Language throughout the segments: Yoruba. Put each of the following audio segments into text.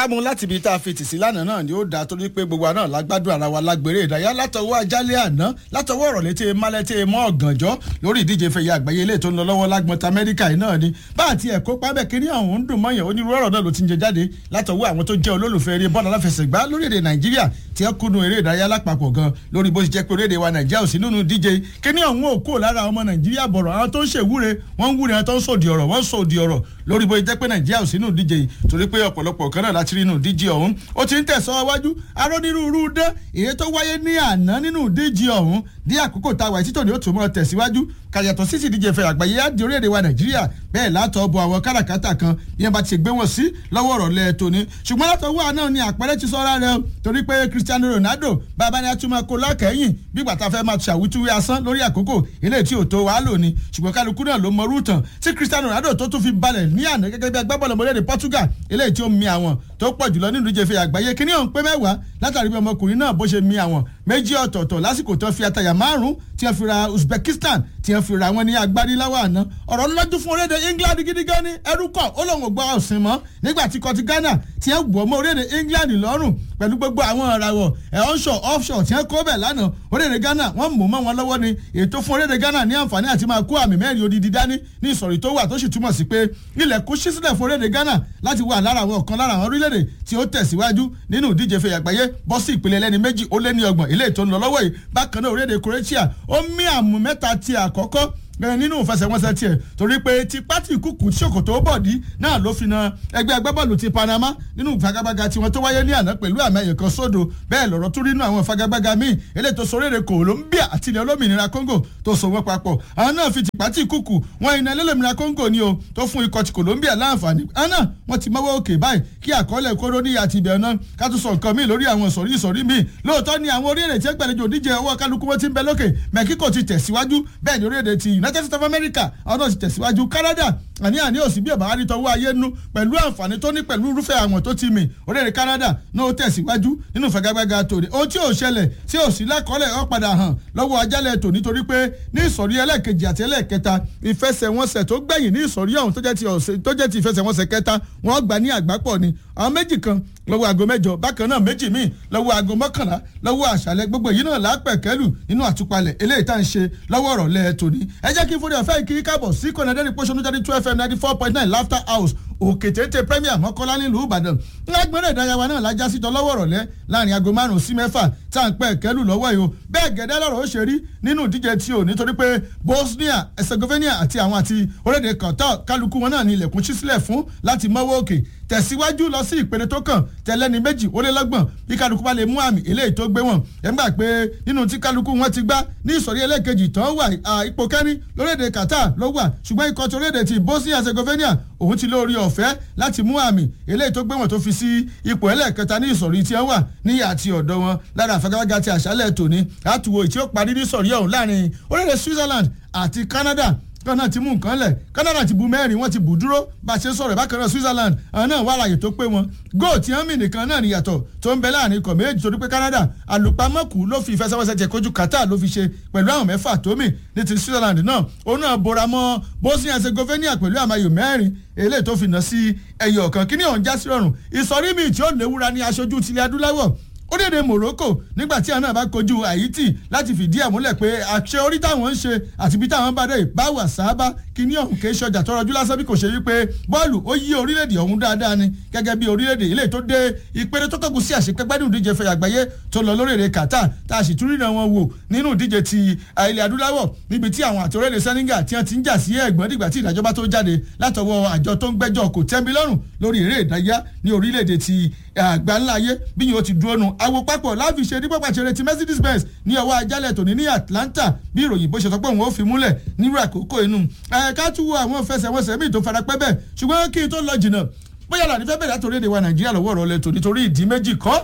kámú láti ibi tá a fi tì sí lánàá náà ni ó dáa torí pé gbogbo àná lágbádùn ara wa lágbèrè ìdáyà látọwọ́ ajálẹ̀ àná látọwọ́ ọ̀rọ̀ létí málẹ́tì mọ́ ọ̀gànjọ́ lórí ìdíje fẹ̀yẹ àgbáyé ilé tó ń lọ lọ́wọ́ lágbọ́ntà amẹ́ríkà yìí náà ni bá àti ẹ̀kọ́ pábẹ́ kínní ọ̀hún ń dùn mọ́yàn onírúurú ọ̀rọ̀ náà ló ti ń jẹ jáde látọwọ́ àwọn tó jẹ́ olólùfẹ́ eré bọ́ọ̀lù aláfẹsẹ̀gbá lórílẹ̀‐èdè nàìjíríà tí ẹ kúnnú eré ìdárayá lápapọ̀ gan lórí bó ti jẹ́ pé orílẹ̀‐èdè wa nàìjíríà ò sí nínú díje kínní ọ̀hún ò kó lára ọmọ nàìjíríà bọ̀rọ̀ àwọn tó ń ṣèwúre wọ́n ń wúre àwọn tó ń sòdì ọ̀rọ̀ wọ́n ń sòdì ọ̀rọ̀ lórí bó ti jẹ́ pé nàìjíríà ò sí nínú díje yìí torí pé ọ̀pọ̀lọpọ̀ kan náà láti rí inú díje ọ̀hún ó ti ń tẹ̀síwájú arónírúurú dé èyí tó wáyé ní àná nínú díje ọ̀hún dí àkókò tá a wà títò ní ó tún mọ́ tẹ̀síwájú kàyàtọ̀ sí ti díje fẹ́ àgbáyé á di orílẹ̀-èdè wa nàìjíríà bẹ́ẹ̀ látọ̀ bọ àwọn káràkátà kan bí wọ́n bá ti gbé wọn sí lọ́wọ́ ọ̀rọ̀ lẹ́ẹ̀ tóní ṣùgbọ́n látọwọ́ àná ni àpẹẹrẹ ti sọ́ra rẹ torí pé cristiano ronaldo bàbá ni a tún máa kó lákẹ́yìn bí gbàtà fẹ́ máa ṣàwítúwé asán lórí àkókò ilé tí ò tó wàá lò ní ṣùgbọ́n kálukú náà ló mọrú tàn tí cristiano ronaldo tó tún fi balẹ̀ ní àná gẹ́gẹ́ bí agbábọ́ọ̀lù ọmọdé portugal ilé tí ó mi àwọn tó pọ̀ jùlọ nínú ìdíje fẹ́ àgbáyé kíní ọ̀hún pé mẹ́wàá látàrí bí ọmọkùnrin náà bó ṣe mi àwọn méjì ọ̀tọ̀ọ̀tọ̀ lásìkò tó fi àtàyà márùn-ún tí wọ́n fi ra uzbekistan tí wọ́n fi ra wọn ní agbárí láwọ̀ àná ọ̀rọ̀ lọ́dún fún orílẹ̀-èdè england gidi gan ni ẹrú kọ̀ ó lóun ò gbọ́ ọ̀sìn mọ́ nígbà tí kọtí ghana tí wọ́n gbọ́ mọ́ orílẹ̀-èdè england lọ́rùn pẹ̀lú gbogbo àwọn ìràwọ̀ ẹ̀ onshore offshore tí wọ́n kó bẹ̀ lánàá orílẹ̀-èdè ghana wọ́n mú mọ́ wọn lọ́wọ́ ni ètò fún orílẹ̀-èdè ghana ní àǹfààní àti máa kó àmì mẹ́rin odidi dání ní ìsọ̀rí tó wà tó sì túmọ̀ sí pé ilẹ̀ kó ṣí sílẹ̀ fún orílẹ̀-èdè ghana láti wà lára àwọn ọ̀kan lára àwọn orílẹ̀-èdè tí ó tẹ̀síwájú nínú ìdíje fẹ̀yà àgbáyé bọ́ sí ìpele ẹlẹ́ni méjì ó lé ní ọgbọ̀n ilé ètò ń lọ lọ́wọ́ yìí bákan náà orílẹ̀-èdè croatia ó mí àmú mẹ́ta ti àkọ́kọ́ bẹ́ẹ̀ nínú ìfẹsẹ̀wọnsẹ̀ tiẹ̀ torí pé ti pátì kúkú ṣòkòtò bọ̀dí náà ló fi na ẹgbẹ́ agbábọ́ọ̀lù ti panama nínú ìfagagbága tiwọn tó wáyé ní àná pẹ̀lú àmì ẹ̀yẹ kan sódò bẹ́ẹ̀ lọ̀rọ̀ tó rí nínú àwọn ìfagagbága míì eléyìí tó sọ̀rọ̀ èdè Colombia àti ilẹ̀ olómìnira Congo tó so wọ́n papọ̀ àwọn náà fi ti pátì kúkú wọn iná olómìnira Congo ni o tó fún ikọ̀ ti Colombia láǹfààní àwọn náà wọ́n ti mọ́wọ́ òkè báyìí kí àkọọ́lẹ̀ kóró ní àti ibẹ̀ náà ká tún sọ nǹkan míì lórí àwọn ìsọ̀rí ìsọ̀rí míì lóòótọ́ ni àwọn orílẹ̀-èdè tí gbàlejò díje ọwọ́ kálukú wọn ti ń bẹ lókè Mexico ti tẹ̀síwájú bẹ́ẹ̀ ni orílẹ̀-èdè ti United States of America àwọn náà ti tẹ̀síwájú Canada àní àní òsì bí ọ̀bà àrí tọwọ́ ayé nú pẹ̀lú àǹfààní tó ní pẹ̀lú irúfẹ́ àwọn tó ti mì orílẹ̀-èdè Canada náà ó tẹ̀síwájú nínú ìfagagbága tòní ohun tí ò ṣẹlẹ̀ tí ò sí lákọọ́lẹ̀ ó padà hàn lọ́wọ́ ajálẹ̀ tòní torí pé ní ìsọ̀rí ẹlẹ́ẹ̀kejì àti ẹlẹ́ẹ̀kẹta ìfẹsẹ̀wọnsẹ̀ tó gbẹ̀yìn ní ìsọ̀rí ọ̀hún tó jẹ́ ti ìfẹsẹ̀wọnsẹ̀ kẹta wọ́n gbà ní àgbápọ̀ ni àwọn méjì kan lọ́wọ́ aago mẹ́jọ bákan náà méjì míì lọ́wọ́ aago mọ́kànlá lọ́wọ́ àṣálẹ́ gbogbo èyí náà lápẹ̀kẹ́lù nínú àtúpalẹ̀ eléyìí tá à ń ṣe lọ́wọ́ ọ̀rọ̀ lẹ́ẹ̀ tòní ẹ jẹ́ kí n fúnni ọ̀fẹ́ kí káàbọ̀ sí kọ́nẹ́dẹ́rì pọ́ṣọ́nù jáde two fm ninety four point nine laughter house òkè téńté premier mọ́kànlá nílùú ìbàdàn lágbẹ́rẹ́ ìdárayá náà lájá sí tọ́lọ́wọ́ ọ̀rọ̀lẹ́ láàrin aago márùn-ún sí mẹ́fà tá à ń pẹ́ kẹ́lù lọ́wọ́ yìí o bẹ́ẹ̀ gẹ́dẹ́ lọ́rọ̀ ó ṣe rí nínú ìdíje tí o nítorí pé bosnia herzegovina àti àwọn àti orílẹ̀-èdè qatar kálukú wọn náà ní ilẹ̀kùn ṣí sílẹ̀ fún láti mọ́wọ́ òkè tẹ̀síwájú lọ sí ìpele tó kàn tẹ̀lẹ́ni méjì ó lé lọ́gbọ̀n bí kálukú bá lè mú àmì eléyìí tó gbé wọn ẹ̀ ń gbà pé nínú tí kálukú wọn ti gbá ní ìsọ̀rí ẹlẹ́ẹ̀kejì tán wà ipò kẹ́rin lórílẹ̀‐èdè Qatar ló wà ṣùgbọ́n ikọ̀ tí orílẹ̀‐èdè ti Bosnia Herzegovina òun ti lórí ọ̀fẹ́ láti mú àmì eléyìí tó gbé wọn tó fi sí ipò ẹlẹ́ẹ̀kẹta ní ìsọ̀rí tí wọ́n wà ní àti ọ̀dọ̀ wọn lára àfagagbága ti àṣálẹ̀ tòní àtúwò tí ó parí ní ìsọ̀rí ọ̀hún láàrin orílẹ̀ Switzerland àti Canada Ghana ti mú nǹkan lẹ̀ Canada ti bu mẹ́rin wọ́n ti bù dúró bá a ṣe sọ̀rọ̀ bákan náà Switzerland àwọn náà wà láàyè tó pé wọn góò tí wọ́n mì nìkan náà níyàtọ̀ tó ń bẹ láàrin ikọ̀ méjì torí pé Canada àlùpàmọ́kù ló fi ìfẹsẹ̀wọnsẹ̀ tiẹ̀ kojú Qatar ló fi ṣe pẹ̀lú àwọn mẹ́fà tó mì ní ti Switzerland náà òun náà bora mọ́ Bosnia Herzegovina pẹ̀lú àmàyò mẹ́rin eléyìí tó fi nà sí ẹyọ ọ̀kan kíní ọ̀hún já sí rọrùn ìsọ̀rí mi tí ó léwura ní aṣojú tilẹ̀ adúláwọ̀ orílẹ̀-èdè Morocco nígbà tí àwọn náà bá kojú Haiti láti fìdí ẹ̀ múlẹ̀ pé àṣẹ orí táwọn ń ṣe àti bí táwọn bá dé ìbáwà sábà kíní ọ̀hún kì í ṣọjà tọrọjú lásán bí kò ṣe wípé bọ́ọ̀lù ó yí orílẹ̀-èdè ọ̀hún dáadáa ni gẹ́gẹ́ bí orílẹ̀-èdè ilé tó dé ìpele tó kọ́kù sí àṣepẹ́gbẹ́ nínú ìdíje fẹ̀yà àgbáyé tó lọ lórílẹ̀-èdè Qatar tá a sì tún ríran wọn wò nínú ìdíje ti ilẹ̀ adúláwọ̀ níbi tí àwọn àti orílẹ̀-èdè Senegal tí wọ́n ti ń jà sí ẹ̀gbọ́n dìgbà tí ìdájọ́ bá tó jáde látọwọ́ àjọ tó ń gbẹ́jọ́ kò tẹ́mi lọ́rùn lórí eré ìdárayá ní orílẹ̀-èdè ti àgbáńláyé bí yóò ti dúró nu àwo papọ̀ láfi ṣe ní pápá ṣeré ti Mercedes Benz ní ọwọ́ ajálẹ̀ tòní ní Atlanta bí ìròyìn bó ṣe sọ pé òun ó fi múlẹ̀ nírú àkókò inú ẹ̀ka tún wo àwọn fẹsẹ̀wọnsẹ̀ míì tó fara pẹ́ bẹ́ẹ̀ ṣùgbọ́n kí n tó lọ jìnnà bóyá làní fẹ́ bẹ̀rẹ̀ àtòrí èdè wa Nàìjíríà lọ́wọ́ ọ̀rọ̀ lẹ́tọ̀ nítorí ìdí méjì kọ́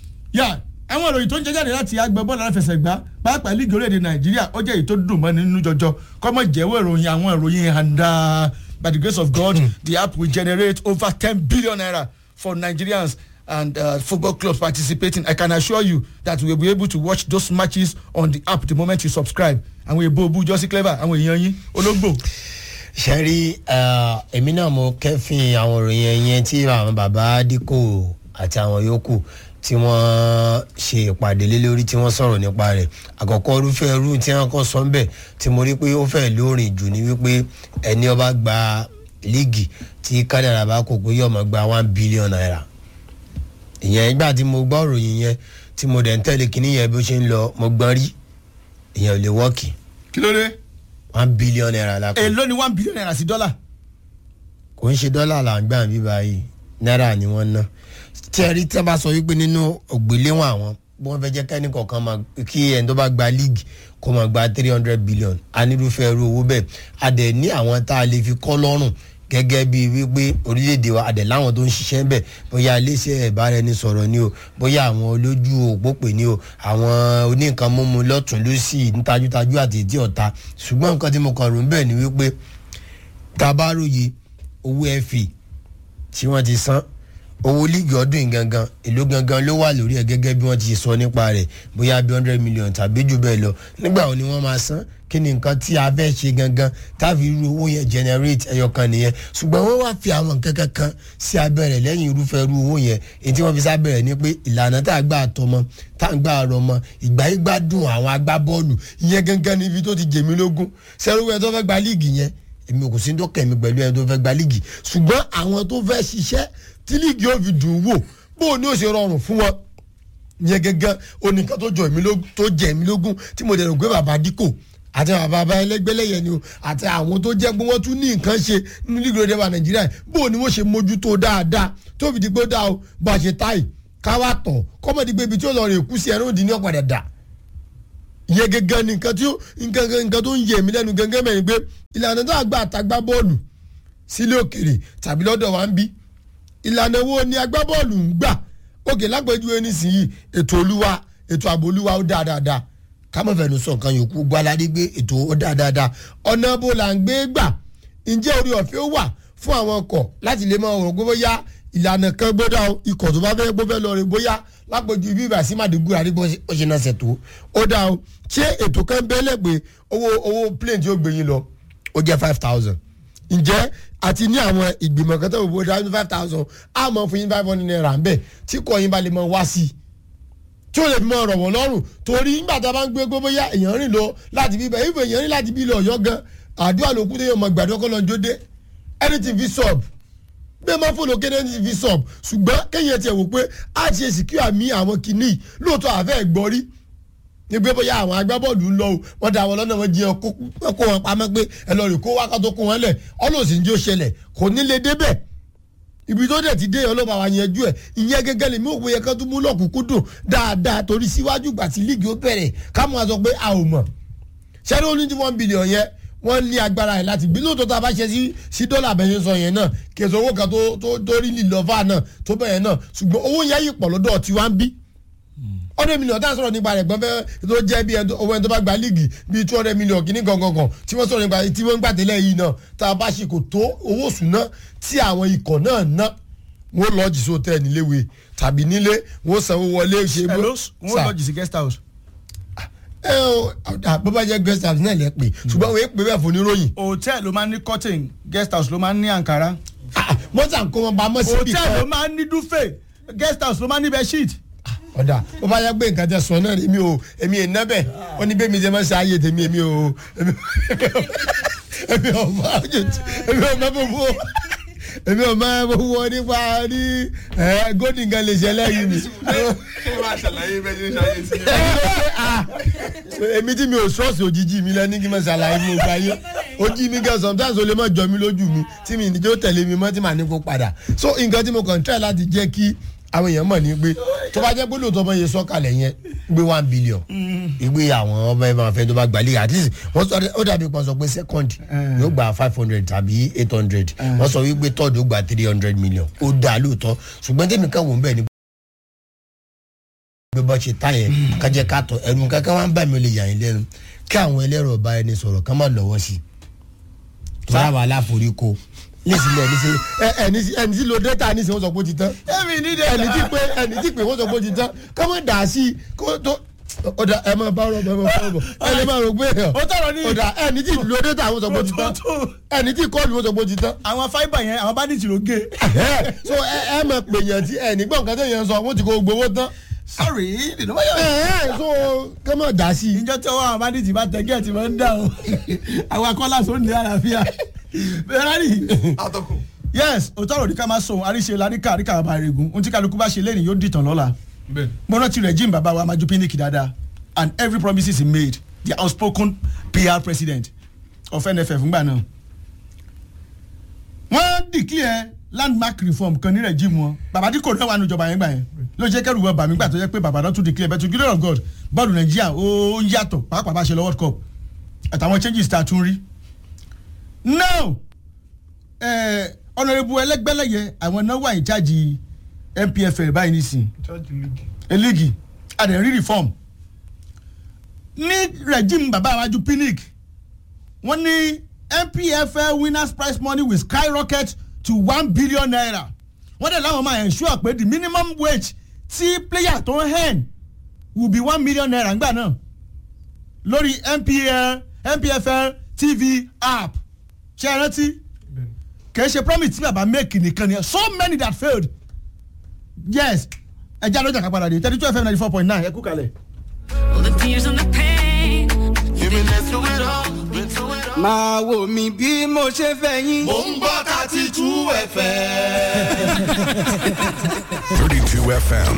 yà àwọn ìròyìn tó ń jẹ jáde láti agbẹ bọ́ọ̀lù aláfẹsẹ̀gbá pàápàá lígì orílẹ̀-èdè Nàìjíríà ó jẹ́ èyí tó dùn mọ́ nínú jọjọ kọ́mọ jẹ́wọ́ ìròyìn àwọn ìròyìn handa by the grace of God the app will generate over ten billion naira for Nigerians and uh, football clubs participating i can assure you that we will be able to watch those matches on the app the moment you subscribe àwọn èèbó obu jọ́sí clever àwọn èèyàn yín ológbò. ṣẹ́rí èmi náà mo kẹ́fìn àwọn òròyìn ẹ̀yẹn tí àwọn bàbá díkò àti àwọn yòókù tí wọ́n ṣe ìpàdé lé lórí tí wọ́n sọ̀rọ̀ nípa rẹ̀ àkọ́kọ́ irúfẹ́ irú tí wọ́n kọ́ sọ ń bẹ̀ tí mo rí pé ó fẹ́ lórin jù ní wípé ẹni ọba gba líìgì tí kádàrà bá kó pé yóò máa gba one billion naira ìyẹn ìgbà tí mo gbọ́ òròyìn yẹn tí mo dẹ̀ ń tẹ̀lé kinní yẹn bí ó ṣe ń lọ mo gbọ́n rí ìyẹn ò lè wọ́ọ̀kì kí ló dé one billion naira la kọ́ èló ni one billion naira sí dọ́là kò ń ṣe dọ́là là ń gbà bí báyìí náírà ni wọ́n ná tí ẹ rí tí wọ́n bá sọ wípé nínú ògbéléwọ̀n àwọn bí wọ́n fẹ́ jẹ́ kẹ́ni kọ̀ọ̀kan máa kí ẹni tó bá gba league kó máa gba three hundred billion a nírúfẹ́ irú owó bẹ́ẹ̀ a dẹ̀ ní àwọn tá a lè fi kọ́ lọ́rùn gẹ́gẹ́ bí wípé orílẹ̀-èdè wa a dẹ̀ láwọn tó ń ṣiṣẹ́ ń bẹ̀ bóyá iléeṣẹ́ ìbáraẹnisọ̀rọ̀ ni o bóyá àwọn olójú òpópè ni o àwọn oníkan mímu lọ́tún lọ́sì nítajútajú àti ìdí ọ̀ta ṣùgbọ́n nǹkan tí mo kàn rò ń bẹ̀ ni wípé tabaroye owó ẹ̀fì tí wọ́n ti san owó líìgì ọdún yìí gangan èló gangan ló wà lórí ẹ̀ gẹ́gẹ́ bí wọ́n ti sọ nípa rẹ̀ bóyá bí hundred million tàbí jù bẹ́ẹ̀ lọ nígbà wo ni wọ́n máa san kí ni nǹkan tí a fẹ́ ṣe gangan táfi irú owó yẹn generate ẹyọkan nìyẹn ṣùgbọ́n wọ́n wá fi àwọn nǹkan kankan sí abẹ́rẹ́ lẹ́yìn irúfẹ́ irú owó yẹn èyí tí wọ́n fi sábẹ́rẹ́ ni pé ìlànà tá a gbà tọmọ tá a gbà rọmọ ìgbà yìí gbádùn àwọn agbábọ́ọ̀lù ìyẹn gangan níbi tó ti jèmí lógún sẹ́rú ẹ̀ tó fẹ́ gba líìgì yẹn èmi kò sí tó kẹ̀mí pẹ̀lú ẹni tó fẹ́ gba líìgì ṣùgbọ́n àwọn tó fẹ́ ṣiṣẹ́ tí líìgì yóò fi dùn wò bó o ní ó ṣe rọrùn fún wọn yẹn gẹ́gẹ́ oníkan tó jọ èmi lógún tó jẹ èmi lógún tí mo dẹ̀rù pé bàbá díkò àti bàbá bàbá ẹlẹgbẹlẹyẹ ni o àti àwọn tó jẹ́ pé wọ́n tún ní nǹkan ṣe nínú líìgì òde wa nàìjíríà bó o ní wọ́n ṣe mójútó dáadáa tó fi di pé ó dáa o bá a ṣe táì káwá tọ̀ kọ́mọ̀dé pé ibi tí ó lọ rè kú sí ẹ̀rọ òdì ní ọ̀padà dà yẹ gẹ́gẹ́ ni nǹkan tí ó nǹkan nǹkan tó ń yẹ mí lẹ́nu gẹ́gẹ́ mẹ́rin pé ìlànà tó àgbà àtàgbà bọ́ọ̀lù sílé òkèrè tàbí lọ́dọ̀ wa ń bí ìlànà wo ni agbábọ́ọ̀lù ń gbà òkè lápẹjúwe nísìnyí ètò olúwa ètò ààbò olúwa ó dáa dáadáa kámọ̀ fẹ́ẹ́ ló sọ nǹkan yòókù gbáládé gbé ètò ó dáa dáadáa ọ̀nà bó la ń gbé gbà ǹjẹ́ orí ọ̀fẹ́ ó wà fún àwọn ọkọ̀ láti lè máa rò pé bóyá ìlànà kan gbọ́dọ̀ ikọ̀ tó bá fẹ́ gbọ́ fẹ́ lọ rè bóyá lápẹjù ibi ìbà sí màdìgúra rí bó ṣe náà ṣètò ó dáa o ṣé ètò kan bẹ́lẹ̀ pé owó owó plane tí ó gbé yín lọ ó jẹ́ five thousand ǹjẹ́ àti ní àwọn ìgbìmọ̀ kan tó wò bó dáa five thousand á mọ̀ fún yín five hundred naira ń bẹ̀ tí kò yín bá lè mọ wá sí i tí ó lè fi mọ ọ̀rọ̀ wọ̀ lọ́rùn torí nígbà tá a bá ń gbé gbogbo yá èèyàn rìn lọ láti bí bẹ́ẹ̀ ìfẹ́ èèyàn rìn láti bí lọ ọ̀yọ́ gan àdúrà ló kú téèyàn mọ gbàdúrà kọ́ lọ jóde anything fi sub bẹ́ẹ̀ máa fò lókè anything fi sub ṣùgbọ́n kéèyàn tiẹ̀ wò pé a ti ṣe sìkú àmì àwọn kìíní lóòótọ́ àfẹ́ gbọ́ rí ní pé bóyá àwọn agbábọ́ọ̀lù ń lọ o wọ́n da àwọn lọ́nà wọn jẹ́ kó wọn pamọ́ pé ẹ lọ rè kó wákàtó kó wọn lẹ̀ ọlọ́sìn jó ṣẹlẹ̀ kò ní lè débẹ̀ ibi tó dẹ̀ ti dé ọlọ́ba wa yanjú ẹ̀ ìyẹn gẹ́gẹ́ lèmi ò wòye kan tó mú lọ́kùnkúndùn dáadáa torí síwájú gbà tí líìgì ó bẹ̀rẹ̀ ká mọ̀ sọ pé a ò mọ̀ ṣẹ́ni ó ní tí one billion yẹn wọ́n ní agbára ẹ̀ láti gbé lóòótọ́ tá a bá ṣe sí sí dọ́là abẹ́yẹn sọ yẹn náà kèsì owó kan tó tó tó rí lílọ́fà náà tó bẹ̀yẹn náà ṣùgbọ́n owó yẹn yìí pọ̀ lọ́dọ̀ tí wọ́n ń bí hundred million tá a sọ̀rọ̀ nípa rẹ̀ gbọ́n fẹ́ tó jẹ́ bí owó ẹni tó bá gba líìgì bíi two hundred million kìíní gangan tí wọ́n sọ̀rọ̀ nípa tí wọ́n ń gbà tẹ́lẹ̀ yìí náà tá a bá ṣe kò tó owó sùn náà tí àwọn ikọ̀ náà ná wọ́n lọ́ọ̀jì sóòtẹ́ níléèwé tàbí nílé wọ́n sanwó wọlé ṣe bó. wọ́n lọ́ọ̀jì sí guest house. ẹ ọ bó bá jẹ́ guest house náà lẹ pè ṣùgbọ́n wọ́n pè bẹ́ẹ̀ fún oníròyìn. hòtẹ́ẹ̀lì ló máa ń ní curtain guest house ló máa ń ní àǹkárá. mọ́tà ń kó wọn bá mọ́ síbi kan. hòtẹ́ẹ̀lì ló máa ń ní dúfẹ́ guest house ló máa ń ní bedsheet ọ̀dà ó bá yẹ pé nǹkan tẹ sọ náà èmi ò èmi ò nábẹ̀ ó ní bẹ́ẹ̀ mi ṣe máa ṣe ayé tèmi èmi ò èmi ò mọ èmi ò mọ bòbò èmi ò mọ bòbò nípa ní gómìnà gan lè ṣe lẹ́yìn mi. èmi tí mi ò ṣọ́ọ̀ṣì òjijì mi lẹ́ni kí n máa ṣàlàyé mi ò gbà yé ojú mi gan sometimes o lè má jọ mi lójú mi tí mi ìdíjọ́ tẹ̀lé mi mọ́ tí màá ní kó padà so nǹkan tí mo kàn try láti jẹ́ kí àwọn èèyàn mọ̀ ní pé tó bá jẹ́ pé lóòótọ́ ọmọ yẹn sọ́kalẹ̀ yẹn gbé one billion ìgbé àwọn ọmọ ẹ̀ máa fẹ́ tó bá gbalẹ̀ at least wọ́n sọ ó dàbí kan sọ pé second yóò gba five hundred tàbí eight hundred wọ́n sọ wípé third ó gba three hundred million ó dà lóòótọ́ ṣùgbọ́n tèmi kan wò ń bẹ̀ ni bí bọ́ ṣe tá yẹn kájẹ́ ká tọ̀ ẹ̀rù kankan wá ń bà mí lè yà yín lẹ́nu kí àwọn ẹlẹ́rọ̀ bá ẹni sọ̀rọ̀ ká má lọ́wọ́ sí i tó bá wà láforíko nísìlẹ̀ nísìlẹ̀ ẹni ẹni tí lo data nísìlẹ̀ wọ́n sọ pé ó ti tán ẹ̀mí ní data ẹni tí pé ẹni tí pé wọ́n sọ pé ó ti tán ká má dà sí i kó tó ó dà ẹ máa bá ọ̀rọ̀ bẹ́ẹ̀ máa fọwọ́ bọ̀ ẹ lè máa rò pé ẹ̀ ó tọrọ ní ó dà ẹni tí ìlú ọdẹ tàwọn sọ pé ó ti tán ẹni tí kọ́ọ̀lù ó sọ pé ó ti tán àwọn fáìbà yẹn àwọn bandits ló gé Ẹ, so ẹ ẹ mọ̀ pé yẹn tí ẹ nígbà nǹkan tó yẹn sọ wọ́n ti kó gbowó tán sorry nínú wáyà ẹ ẹ so kẹ́ mọ̀ dá sí i ìjọ tí ọwọ́ àwọn bandits bá tẹ gẹ́ẹ̀tì máa ń dà o àwọn akọ́lá sọ ní àlàáfíà ferrari atọ́kùn. yes òtọ́rọ̀ ní ká máa sọ àríṣe láríkà àríkà àbá rẹ̀gùn ohun tí kálukú bá ṣe lẹ́yìn yóò dìtàn lọ́la bẹ́ẹ̀ mo rántí regime bàbá wa maju pinnick dáadáa and every promises he made the outspoken pr president of nff ngbà náà wọ́n declare landmark reform kan ní regime wọn bàbá díkò náà wà ní ìjọba yẹn gbà yẹn ló jẹ́ kẹ́rù wọn bà mí gbà tó jẹ́ pé bàbá náà tún declare but to give of god bọ́ọ̀lù nàìjíríà ó ń yàtọ̀ pàápàá bá ṣe lọ world cup àtàwọn changes tá a tún rí now ọ̀nàrẹ́bù ẹlẹ́gbẹ́lẹ́yẹ àwọn náà wà ní chájì npfl báyìí nísìnyí charge league. eligi adẹ̀rí reform ní regime bàbá àwájú pinnick wọ́n ní npfl winners prize money will skyrocket to one billion naira wọ́n dẹ̀ láwọn máa ensure pé the minimum wage tí player tó ń earn will be one million naira ńgbà náà lórí npl npfl tv app ṣe é rántí bẹ́ẹ̀ kì í ṣe promise tí bàbá make nìkan ni so many that failed yes ẹja lọ́jà ká padà dé thirty two fm ninety four point nine ẹ kú kalẹ̀. All the tears and the pain. You've been there through it all, been through it all. máa wò mí bí mo ṣe fẹ́ yín. Mo ń gbọ́ thirty two ẹ̀fẹ̀. 32 FM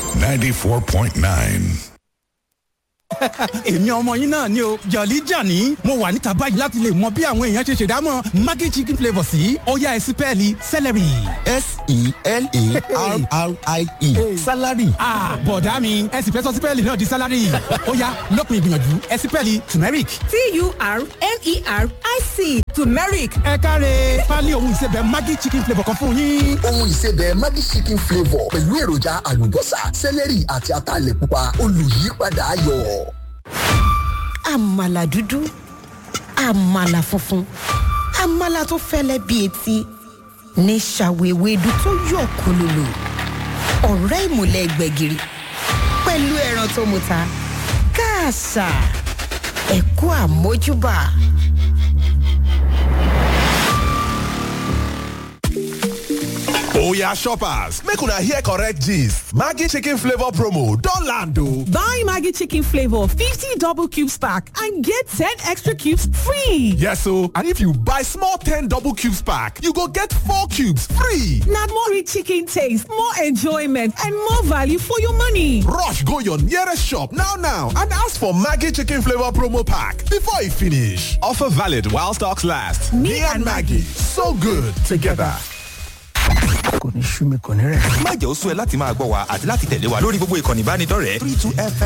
94.9. èmi ọmọ yín náà ni o jọ̀lí jàní mo wà níta báyìí láti lè mọ bí àwọn èèyàn ṣe ṣèdámọ̀ maggi chicken flavour sí ọ̀yá ẹ̀sìn pẹ́ẹ́lí celery. s-e-l-a-r-r-i-e salary ah bọ̀dá mi ẹ̀sìn fẹ́ sọ sí pẹ́ẹ́lí náà di salary ọ̀yá lópin ìgbìyànjú ẹ̀sìn pẹ́ẹ́lí turmeric. t-u-r-m-e-r-i-c turmeric ẹ káre pálí ohun ìsebẹ̀ maggi chicken flavour kan fún yín. ohun ìsebẹ̀ maggi chicken flavour pẹ̀lú èròjà àlùbọ́sà sẹ́lẹ̀rì àti ataalẹ̀ pupa olùyípadà ayọ̀. àmàlà dúdú àmàlà funfun àmàlà tó fẹ́lẹ́ bíi etí ní ṣàwéwédú tó yọ̀ kólólò ọ̀rẹ́ ìmùlẹ̀ gbẹ̀gìrì pẹ̀lú ẹran tó muta káàsà ẹ̀kú àmójúbà. Oya shoppers, make una hear correct gist. Maggi chicken flavor promo don land o. Buy Maggie Chicken Flavor 50 double cubes pack and get 10 extra cubes free. Yes o, and if you buy small 10 double cubes pack, you go get 4 cubes free. Now more rich chicken taste, more enjoyment, and more value for your money. Rush go your nearest shop now now and ask for Maggi chicken flavor promo pack before e finish. Offer valid while stocks last. Me, and Maggie, so good together. kò ní sú mi kò ní rẹ̀. má jẹ́ ó sú ẹ láti máa gbọ́ wa àti láti tẹ̀lé wa lórí gbogbo ìkànnì ìbánidọ́rẹ̀ẹ́ three two fm